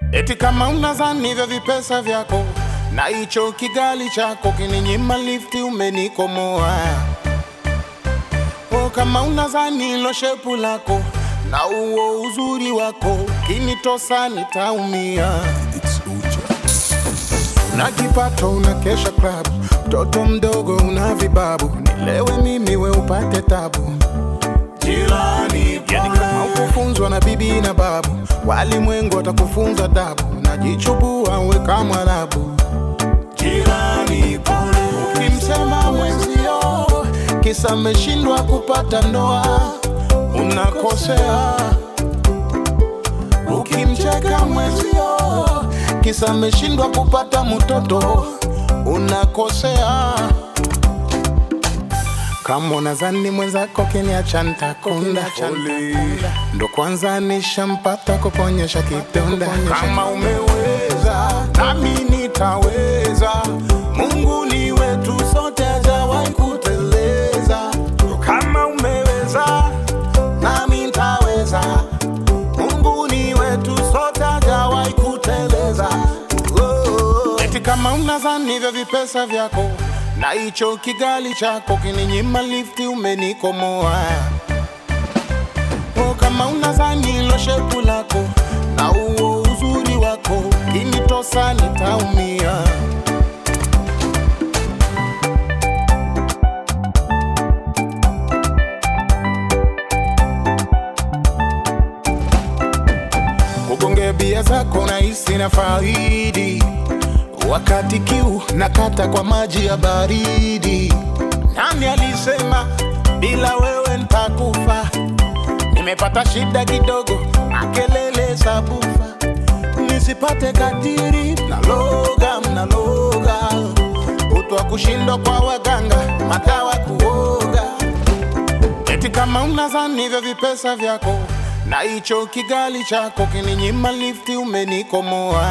Eti kama unazani hivyo vipesa vyako na hicho kigali chako kininyima lifti, umenikomoa. O, kama unazani hilo shepu lako na uo uzuri wako kinitosa, nitaumia. Una kipato unakesha club, mtoto mdogo una vibabu, nilewe mimi we upate tabu jirani yani kama ukufunzwa na bibi na babu, walimwengu watakufunza dabu, najichubua we kama labu. Jirani pole, ukimsema mwenzio kisa ameshindwa kupata ndoa, unakosea. Ukimcheka mwenzio kisa ameshindwa kupata mtoto, unakosea. Kama unazani mwenzako kiniacha ntakunda, ndo kwanza nishampata kuponyesha kidonda. Kama umeweza nami nitaweza, Mungu ni wetu sote, hajawahi kuteleza. Kama umeweza nami nitaweza, Mungu ni wetu sote, hajawahi kuteleza. Oh. Eti kama unazani hivyo vipesa vyako na hicho kigali chako kininyima lifti, umenikomoa. O, kama unazani hilo shepu lako na uo uzuri wako kinitosa, nitaumia. Ugonge bia zako na hisi na faidi wakati kiu nakata kwa maji ya baridi. Nani alisema bila wewe ntakufa? Nimepata shida kidogo, makelele za bufa, nisipate kadiri, mnaloga mnaloga, utwa kushindwa kwa waganga, madawa kuoga. Eti kama unazani hivyo vipesa vyako na hicho kigali chako kininyima lifti, umenikomoa.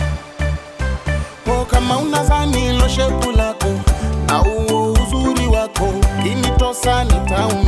O, kama unazani hilo shepu lako na uo uzuri wako kinitosa, nitaumia.